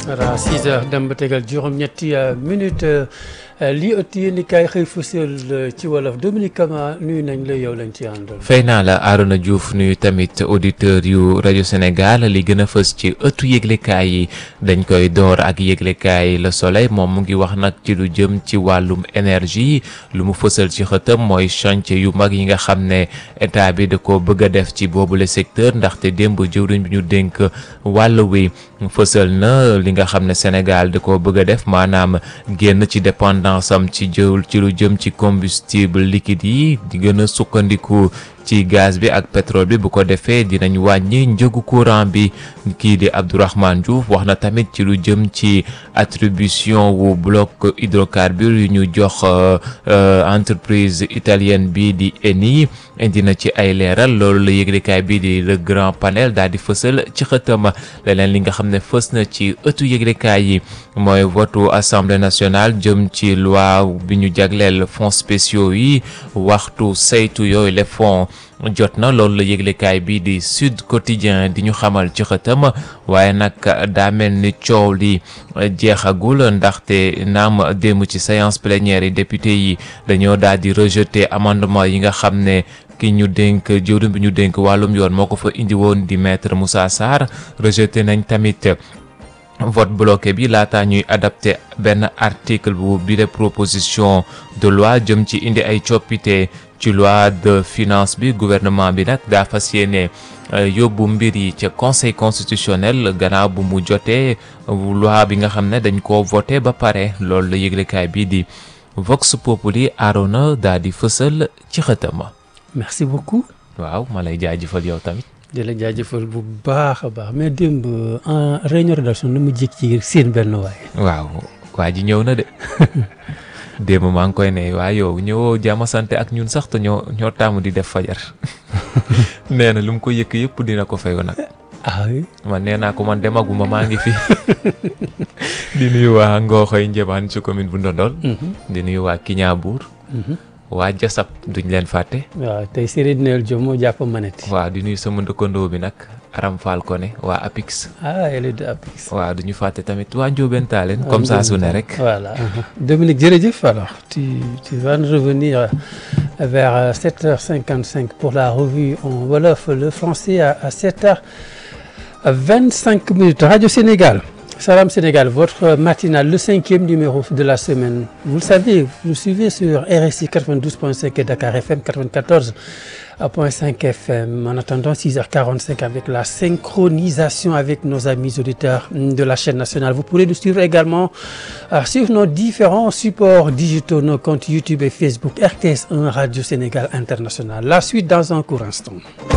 voilà 6 heures dem ba tegal juróom-ñetti minute lii ëtt yéen i kaay xëy fësal ci wolof Dominique Kama nuyu nañ la yow lañ ci àndal. fay naa la Arona Diouf nuyu tamit auditeur yu rajo Sénégal li gën a fës ci ëttu yëglekaay yi dañ koy door ak yëglekaay Le Soleil moom mu ngi wax nag ci lu jëm ci wàllum énergie lu mu fësal ci xëtam mooy chantier yu mag yi nga xam ne état bi da ko bëgg a def ci boobule secteur ndaxte démb jëwriñ bi ñu dénk wàll wi fësal na li nga xam ne Sénégal da ko bëgg a def maanaam génn ci dépendance am ci jëwul ci lu jëm ci combustible liquide yi di gën a sukkandiku ci gaz bi ak pétrole bi bu ko defee dinañ wàññi njëgu courant bi kii di Abdourahmane Diouf wax na tamit ci lu jëm ci attribution wu bloc hydrocarbures yu ñu jox entreprise italienne bi di Eni indi na ci ay leeral loolu la yëglekaay bi di le grand panel daal di fësal ci xëtama leneen li nga xam ne fës na ci ëttu yëglekaay yi mooy votu assemblée nationale jëm ci loi bi ñu jagleel fonds spéciaux yi waxtu saytu yooyu les fonds jot na loolu la yëglekaay bi di Sud Quotidien di ñu xamal ci xëtam waaye nag daa mel ni coow li jeexagul ndaxte naam démb ci séance plénière yi député yi dañoo daal di rejeter amendement yi nga xam ne ki ñu dénk jëwriñ bi ñu dénk wàllum yoon moo ko fa indi woon di maître Moussa Sarr rejeté nañ tamit vote bloqué bi laata ñuy adapté benn article bu bi de proposition de loi jëm ci indi ay coppite ci loi de finance bi gouvernement bi nag daa fas yéene yóbbu mbir yi ca conseil constitutionnel gannaaw bu mu jotee loi bi nga xam ne dañ koo voté ba pare loolu la yëglekaay bii di Vox Populi Arona daa di fësal ci xëtama merci beaucoup. waaw ma lay jaajëfal yow tamit. di la jaajëfal bu baax a baax mais démb en réunion rédaction na mu jékki ci seen benn waay. waaw waa ji ñëw na de démb maa ngi koy ne waa yow ñëwoo jàmm sant ak ñun sax te ñoo ñoo taamu di def fajar nee na lu mu ko yëkk yëpp dina ko fayu nag. ah oui. man nee naa ko man demaguma maa ngi fi di nuyu waa Ngooxoy Njebaan ci commune bu Ndondol. di nuyu waa Kiñaabuur. waa Jasab duñ leen fàtte. waaw tey Serigne Nel Diop moo jàpp manette. waaw di nuyu sama ndëkkandoo bi nag Aram Fall Koné waa Apix. ah elle est de Apix. waaw du ñu fàtte tamit waa Ndiobène Talen comme ça su ne rek. voilà Dominique jërëjëf alors tu tu vas nous revenir vers 7h55 pour la revue en wolof le français à à 7h25 minutes Radio Sénégal. Salam Sénégal, votre matinale, le cinquième numéro de la semaine. Vous le savez, vous nous suivez sur RSI 92.5 et Dakar FM 94.5 FM. En attendant 6h45 avec la synchronisation avec nos amis auditeurs de la chaîne nationale. Vous pourrez nous suivre également euh, sur nos différents supports digitaux, nos comptes YouTube et Facebook, RTS1 Radio Sénégal International. La suite dans un court instant.